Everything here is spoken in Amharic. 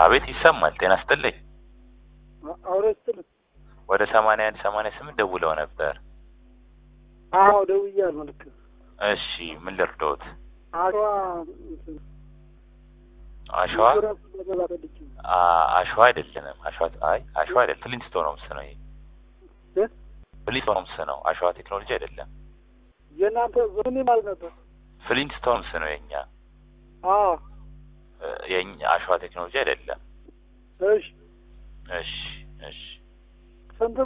አቤት ይሰማል። ጤና ይስጥልኝ። አውሬ ስትል ወደ ሰማንያ አንድ ሰማንያ ስምንት ደውለው ነበር። አዎ ደውያለሁ። ልክ እሺ ምን ልርዶት? አሸዋ አሸዋ ኢንሹራንስ ለመግባት ፈልጌ ነው። አ- አሸዋ አይደለንም። አሸዋ አይ አሸዋ አይደለም። ፍሊንስቶንስ ነው ይሄ። እ? ፍሊንስቶንስ ነው። አሸዋ ቴክኖሎጂ አይደለም። የእናንተ ምን ማለት ነበር? ፍሊንስቶንስ ነው የኛ አዎ እ፣ የኛ አሸዋ ቴክኖሎጂ አይደለም። እሺ እሺ እሺ ስንት